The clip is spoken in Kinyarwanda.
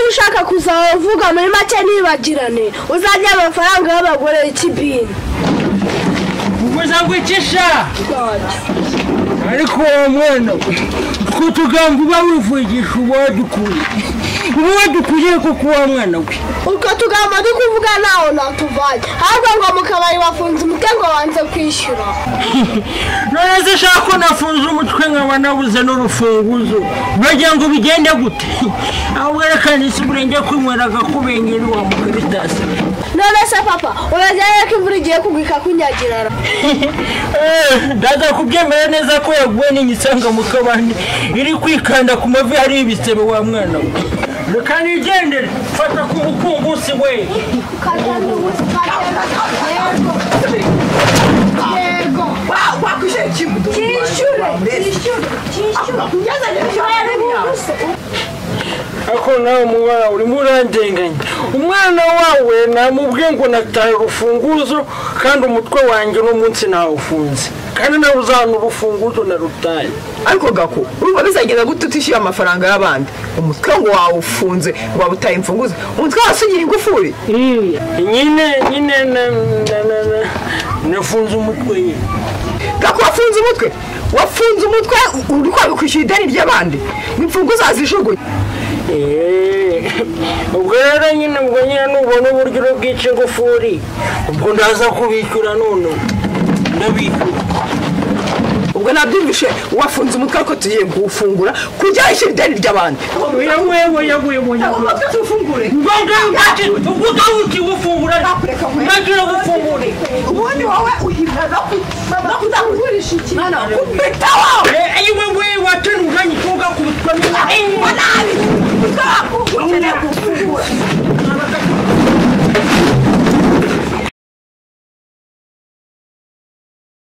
ushaka kuzavuga muri make ntibagirane uzajye amafaranga y'abagore y'ikibini umuryango w'icyisha ariko uwo mwana twe tuganga uba wivugisha uwo dukuye uwo dukuye kuko uwo mwana we utwo tugambo turi kuvuga ntaho natuvanye ahubwo ngo mu kabari bafunze umutwe ngo banze kwishyura none se shaka ko nafunze umutwe nkaba nabuze n'urufunguzo bagira ngo bigende gute ahubwo reka nisi uburenge kwinywera agakubengeri wa mukaritasi none se papa urajyayo ko imvura igiye kugwika kunyagirara ndaza kubyemera neza ko yaguwe n'igisanga mu kabande iri kwikanda ku mavi hari ibisebe wa mwana we reka nigendere fata ku mukungusi we yego wakwishyura ikintu kishyure kishyure kishyure Yazanye Wari wubuse. ariko nawe mubara urimo urandenganya umwana wawe namubwiye ngo nataye urufunguzo kandi umutwe wanjye uno munsi ntawufunze kandi nawe uzahana urufunguzo narutaye ariko gako urumva bizagenda gute utishyuye amafaranga y'abandi umutwe ngo wawufunze ngo wawutaye imfunguzo umutwe wose ugira ingufuri nyine nyine na- na- na- na- nafunze umutwe nyine gako wafunze umutwe wafunze umutwe uri kwanga kwishyura ideni ry'abandi ni imfunguzo wazijugunye Eh, ubwo rero nyine ubwo nyine nubona uburyo uri bwica ingufuri ubwo ndaza kubishyura none ndabishyura ubwo nabyumvishe wafunze umutwe ariko tugiye kuwufungura kugira yishyura ideni ry'abandi yawewe yawewe yawewe umutwe tuwufungure ngombwa ntacyo ubwo utabukiwe ufungura ntagira gufungura ubundi wowe uhimba no kuzakugurisha ikintu kupita wowe Eh, ayiwe we watera umwanya uturuka ku bitwa Ay, wala, ay,